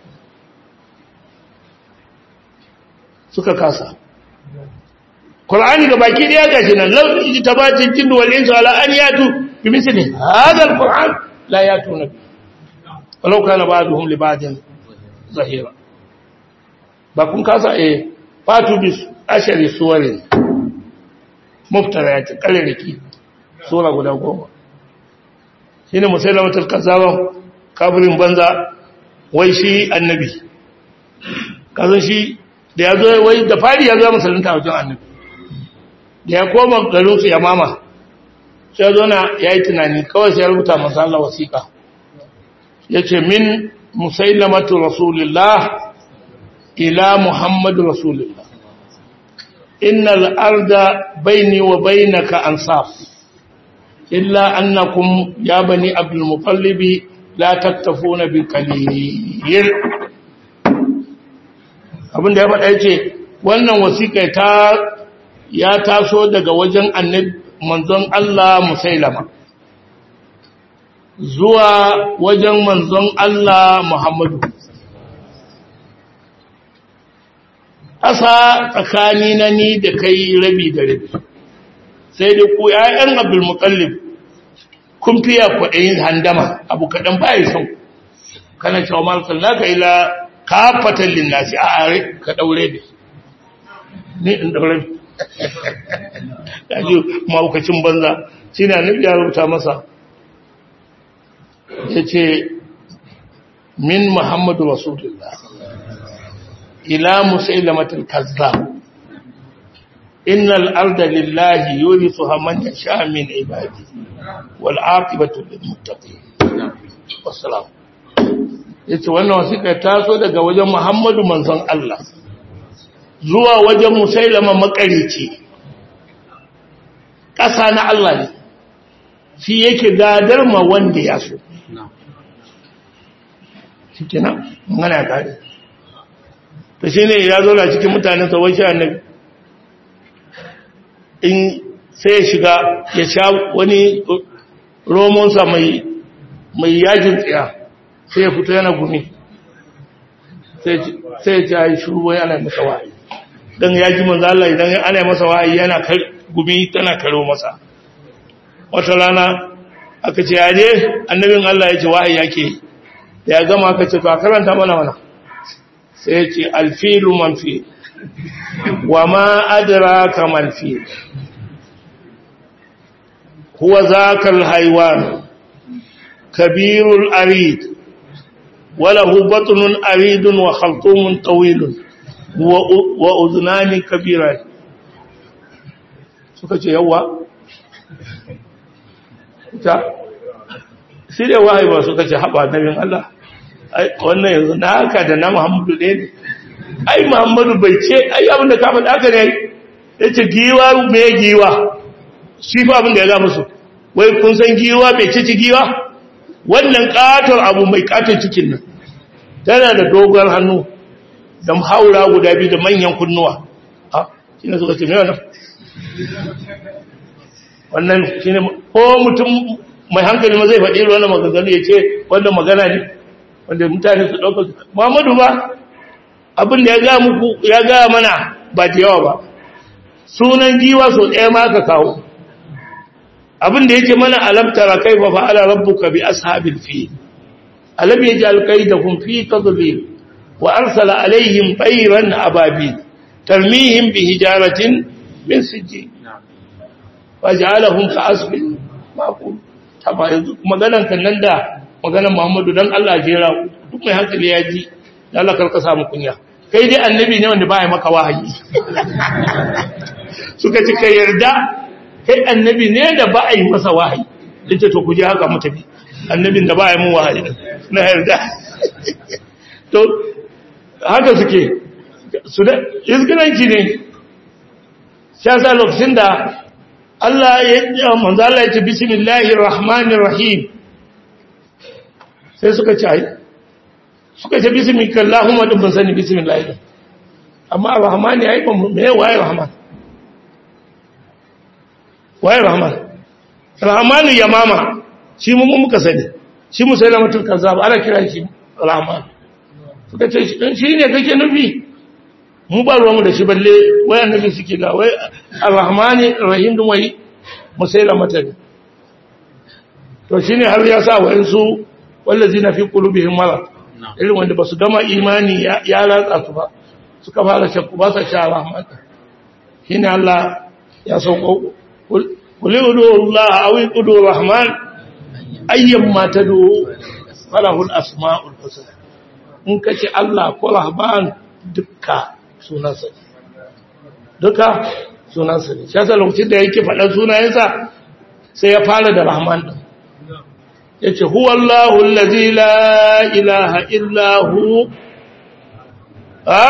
suka kasa ƙul'ani ga baki ɗaya ga shi nan lauɗin ta bacin jin duwalin su ala an yatu bi misali hazar ƙul'an la yatu na bi walau kana ba duhun libadin zahira ba kun kasa a fatu bi ashari suwarin muftara ya ce ƙararraki sura guda goma shi ne musailamatar kazawan kafirin banza wai shi annabi kazan shi da ya zo wai da fari ya zo musulunta wajen annabi da ya koma garinsu ya mama sai ya zo na ya yi tunani kawai sai ya rubuta masu Allah wasiƙa ya ce min musailamatu rasulillah ila muhammadu rasulillah innal arda baini wa bainaka ansaf illa annakum ya bani abdul muttalib la tattafuna bil qalil abinda ya faɗa yace wannan wasiƙa ta ya taso daga wajen annabi manzon Allah musailama zuwa wajen manzon Allah Muhammadu ƙasa tsakani na ni da kai rabi da rabi sai da ku ‘ya'yan abdulmutallib kun fiya kwaɗayin handama abu kaɗan ba ya sau kana cewa marasar na ka ila kafatan linnasi a are ka ɗaure da ni in ɗaure ɗaji maukacin banza shi na nufi ya rubuta masa ya ce min muhammadu rasulullah ila musailamatul kazzab innal arda lillahi yurithuha man yasha min ibadi wal aqibatu lil muttaqin wassalam yace wannan wasiƙa ta so daga wajen Muhammadu manzon Allah zuwa wajen musailama makarici ƙasa na Allah ne shi yake gadar ma wanda ya so shi kenan mana kare ta shi ne ya zo na cikin mutanen sauwan shi annabi in sai ya shiga ya sha wani romonsa mai yajin tsaya sai ya fito yana gumi sai ya ci shuru wai ana masa wa'ayi don ya ji manzo Allah idan ana masa wa'ayi yana gumi tana karo masa wata rana aka ce ya je annabin Allah ya ce wa'ayi yake ya gama aka ce to a karanta mana mana sai ya ce alfilu manfi wa ma adraka manfi huwa zakal haiwan kabirul arid walahu batnun aridun wa khaltumun tawilun wa udhnani kabira suka ce yawa ta sai da wahayi ba suka ce haɓa nabin Allah wannan yanzu na haka da na Muhammadu ɗaya ne ai Muhammadu bai ce ai abinda ka faɗa haka ne ya ce giwa mai giwa shi fa abinda ya ga musu wai kun san giwa bai ci giwa wannan katon abu mai katon cikin nan tana da dogon hannu da haura guda biyu da manyan kunnuwa a shi ne suka ce mai wannan wannan shi ne ko mutum mai hankali ma zai faɗi wannan maganganu ya ce wannan magana ne wanda mutane su ɗauka muhammadu ba abin da ya ga muku ya ga mana ba da yawa ba sunan giwa so ɗaya ma ka kawo abin da yake mana alamtara kai fa fa'ala rabbuka bi ashabil fi alam yaj'al kaydahum fi tadlil wa arsala alaihim tayran ababil tarmihim bi hijaratin min sijjin waj'alahum ka'asfin maqul taba yanzu maganan kan nan da maganan Muhammadu dan Allah jera duk mai hankali ya ji dan Allah karka samu kunya kai dai annabi ne wanda baya maka wahayi suka ci kai yarda kai annabi ne da ba a yi masa wahayi dace to ku je haka mu tafi annabin da ba a yi mun wahayi na yarda to haka suke su da izgiranci ne sha sa lokacin da Allah ya manzo Allah ya ce bismillahir rahmanir rahim sai suka ce ai suka ce bismika allahumma dun ban sani bismillah amma rahmani ai ba me waye rahman waye rahman rahmanu yamama shi mu muka sani shi mu sai lamatul kazzab ana kira shi rahman suka ce shi ne kake nufi mu ba ruwanmu da shi balle wai annabi suke ga wai arrahmani rahim dun wai musaila mata ne to shine har ya sa wa insu wallazina fi qulubihim marad irin wanda basu gama imani ya latsa su ba suka fara shakku ba sa sha rahmat shine Allah ya sauko qul udu Allah aw udu rahman ayyamma tadu falahul asmaul husna in kace Allah ko rahman dukka sunansa ne duka sunansa ne shi yasa lokacin da yake faɗan sunayensa sai ya fara da rahman ɗin ya ce huwallahu allazi la ilaha illahu ha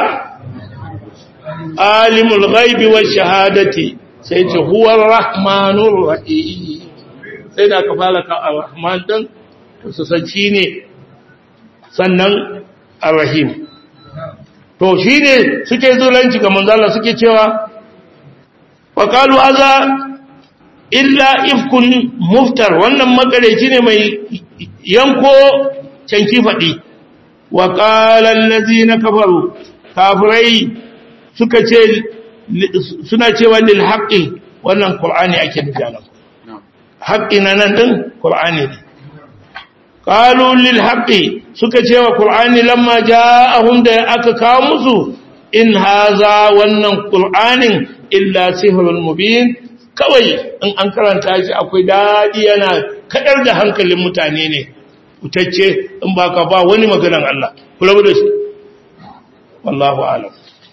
alimul ghaibi wa shahadati sai ce huwar rahmanur rahim sai da aka fara ka ar-rahman ɗin to su san shi ne sannan ar-rahim to shi ne suke zulanci ga manzala suke cewa faƙalu aza illa ifkun muftar wannan makareci ne mai yanko canki faɗi wa ƙalar lazi na kafaru kafirai suka ce suna cewa lil haƙƙi wannan ƙur'ani ake nufi nan haƙƙi na nan ɗin ƙur'ani ne qalu lil haqqi suka ce wa qur'ani lamma ja'ahum da aka kawo musu in haza wannan qur'anin illa sihrun mubin kawai in an karanta shi akwai dadi yana kadar da hankalin mutane ne utacce in baka ba wani maganan Allah ku rabu da shi wallahu a'lam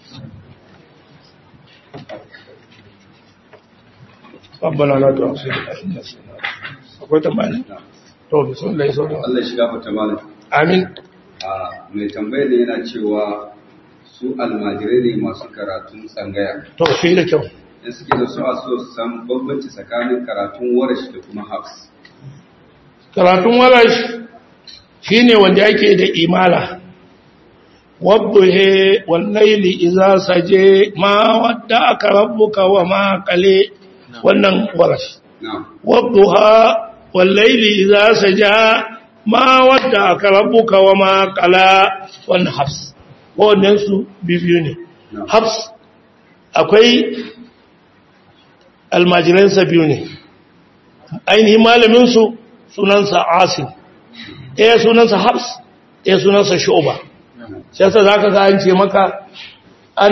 ربنا لا تؤاخذنا إن نسينا akwai tambaya to bismillah sau da Allah shiga fata malam amin a mai tambayar da yana cewa su almajirai ne masu karatun tsangaya to shi da kyau in suke da su a so su san bambanci tsakanin karatun warash da kuma hafs karatun warash shine wanda yake da imala wadduhe wallaili idza saje ma wadda aka rabbuka wa ma qale wannan warash na'am wadduha wallaili idza saja ma wadda aka rabbuka wa ma qala wannan hafs wannan su bibiyu ne na'am hafs akwai almajiransa biyu ne ainihin malaminsu sunansa asim ɗaya sunansa hafs ɗaya sunansa shu'uba shi yasa za ka an ce maka an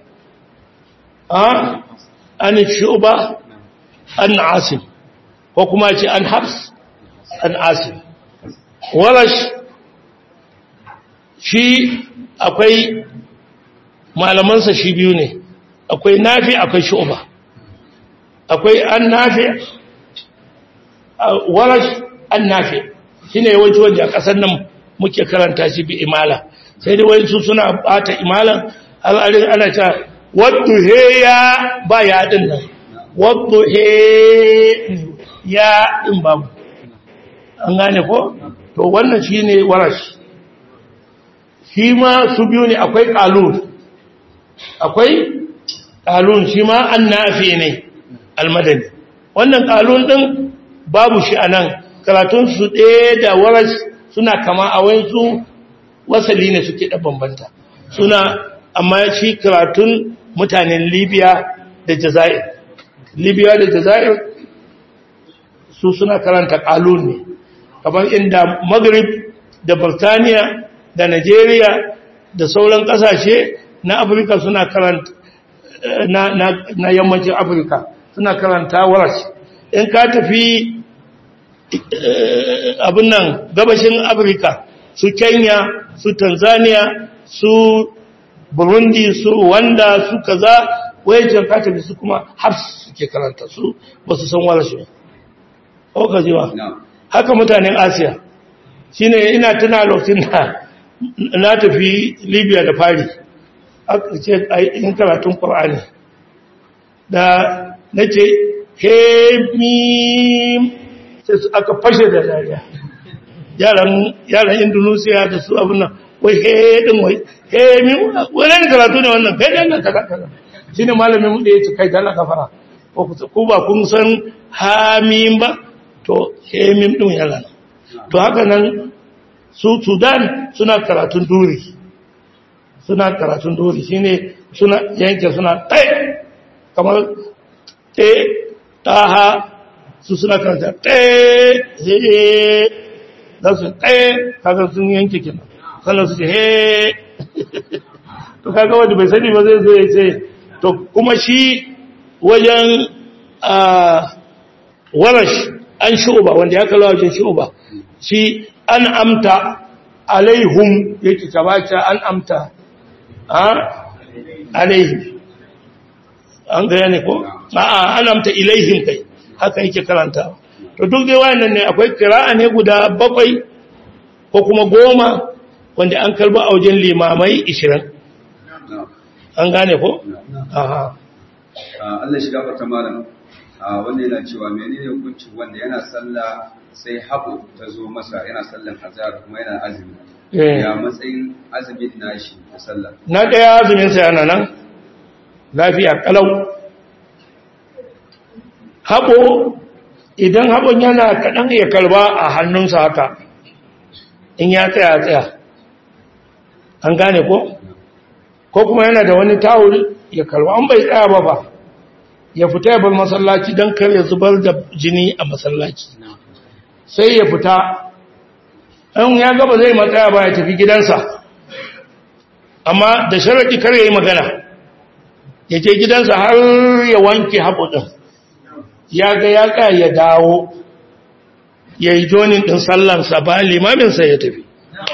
a an shu'uba an asim ko kuma ce an hafs an asim warash shi akwai malamansa shi biyu ne akwai nafi akwai shu'ba akwai an nafi warash an nafi shine yawanci wanda a kasar nan muke karanta shi bi imala sai dai wani su suna bata imalan al'adun ana ta wadda he ya ba ya din nan wadda he ya din babu an gane ko to wannan shine warash shi ma su biyu ne akwai qalun akwai qalun shi ma annafi ne almadani wannan qalun din babu shi anan karatun su ɗaya da warash suna kama a wayansu wasali ne suke da bambanta suna amma shi karatun mutanen libya da jazair libya da jazair su suna karanta kalun ne kamar inda maghrib da birtaniya da nigeria da sauran kasashe na afirka suna karanta na, na, na yammacin afirka suna karanta warash in ka tafi abin nan gabashin afirka su kenya su tanzania su burundi su wanda su kaza wajen katabi su kuma har suke karanta su ba su san warashi ba ka jiwa haka mutanen asiya shine ina tuna lokacin da na tafi libya da fari aka ce in karatun ƙwar'ani da na ce hemim sai su aka fashe da dariya yaran indonesia da su abin nan wai hedin wai hemim wani karatu ne wannan kai dan kaza kaza shine malamin mu da yace kai dala kafara ko ba kun san hamim ba to hemim din yana nan to haka nan su sudan suna karatun duri suna karatun duri shine suna yanke suna tai kamar te taha su suna karanta ɗaya za su ɗaya kaga sun yanke kenan sannan su ce he to kaga wanda bai sani ba zai zo ya ce to kuma shi wajen warash an shu'uba wanda ya kala wajen shu'uba shi an amta alaihum yake kabata an amta alaihim an gaya ne ko a'a an amta ilaihim kai haka yake karanta to duk dai wayannan ne akwai kira'a ne guda bakwai ko kuma goma wanda an karba a wajen limamai 20 an gane ko aha Allah shiga fata malam wanda yana cewa menene hukuncin wanda yana sallah sai haɓo ta zo masa yana sallan azhar kuma yana azumi ya matsayin azumin nashi da sallah na daya azumin sa yana nan lafiya kalau haɓo idan haɓon yana kaɗan ya kalba a hannunsa haka in ya tsaya tsaya an gane ko ko kuma yana da wani tawul ya kalba an bai tsaya ba ba ya fita ya bar masallaci don kar ya zubar da jini a masallaci sai ya fita an ya gaba zai matsaya ba ya tafi gidansa amma da sharaɗi kar ya yi magana ya je gidansa har ya wanke haɓo ɗin ya ga ya ka ya dawo ya yi jonin ɗin sallansa ba limaminsa ya tafi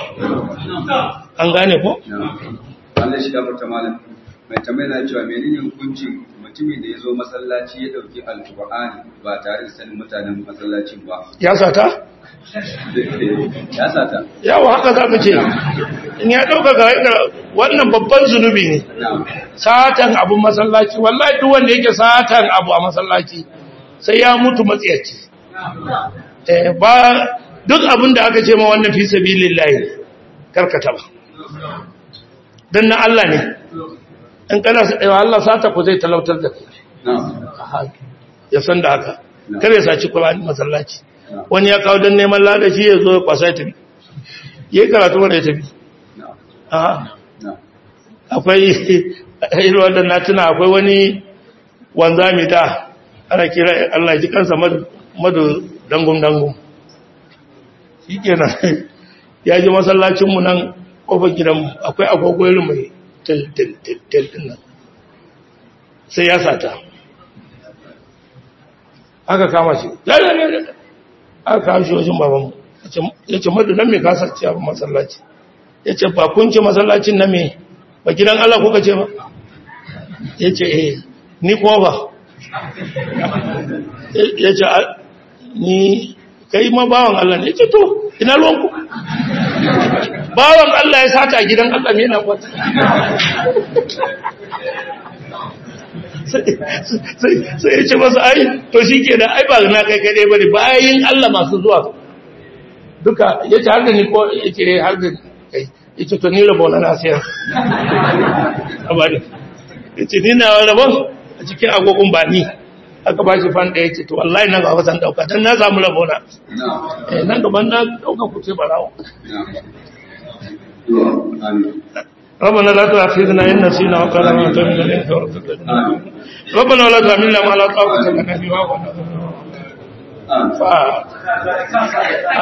an gane ko? Allah shi gafarta malam mai tambayi na cewa menene hukuncin mutumin da ya zo masallaci ya ɗauki alƙur'ani ba tare da sanin mutanen masallacin ba ya sata? ya sata yawa haka za ka ce in ya ɗauka ga wannan babban zunubi ne satan abu masallaci wallahi duk wanda yake satan abu a masallaci sai ya mutu matsiyaci ba duk abin da aka ce ma wannan fi sabilillahi karkata ba dan na Allah ne in kana wa Allah sata ko zai talautar da kai ya san da haka kar ya saci Qur'ani masallaci wani ya kawo dan neman ladashi ya zo ya kwasa ya tafi yayi karatu wanda ya tafi aha akwai irin wanda na tuna akwai wani wanzami da ana kira Allah ji kansa madu dangun-dangun shi kenan ya ji masallacinmu nan ƙofar gidanmu akwai agogoyin mai tel nan sai ya sata aka kama shi lalala aka kama shi wajen babanmu ya ce madu nan mai kasar ci abin masallaci ya ce ba kun ce masallacin na me ba gidan Allah kuka ce ba ya ce eh ni kuma ba ya ce ni kai ma bawan Allah ne ya ce to ina ruwanku bawan Allah ya sata a gidan Allah ne yana kwata sai ya ce masa ai to shi ke da ai ba na kai kai ba ne bayan Allah masu zuwa duka ya ce har da ni ko ya ce har da kai ya ce to ni rabo na nasiyar ya ce ni na rabon a cikin agogon ba ni aka ba shi fan da ya ce to wallahi nan ga wasan dauka don na samu rabo na nan gaban na dauka ku ce barawo ربنا لا تؤاخذنا إن نسينا وقال ما تمنى الإنس ربنا ولا تحملنا ما لا طاقة لنا به